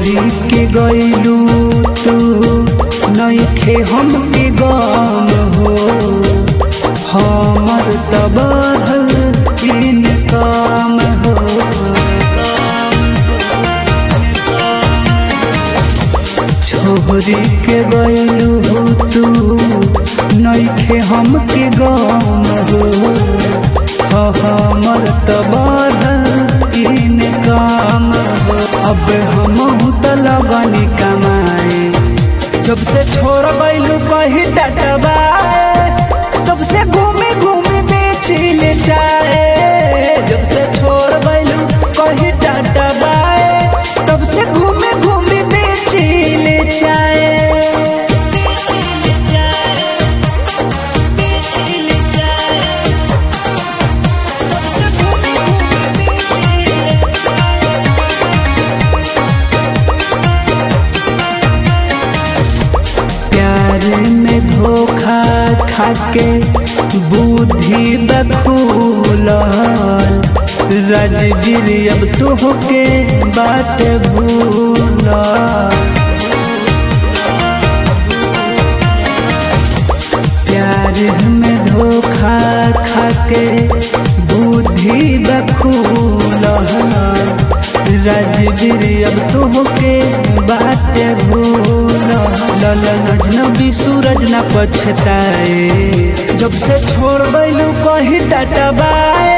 छोरी के गईलू तू नईखे हमके गम हो हमर तबाहल इन काम हो छोरी के गईलू तू नईखे हमके गम हो हमर तबाहल इन काम हो अब हम त लगनी कमाए जब से छोड़ बैलू कही टटबाए तब से घूमे घूमे बेचिल जाए जब से छोड़ बैलू कही टटबाए तब से घूमे घूमे बेचिल जाए प्यार में धोखा खाके बुद्धि बखूल राजवीर अब तोहके बाट भूल प्यार में धोखा खाके बुद्धि बखूल राजवीर अब तोहके बाट भूल ललन अजनबी सूरज न पछताए जब से छोड़ बैलू कही टटबाए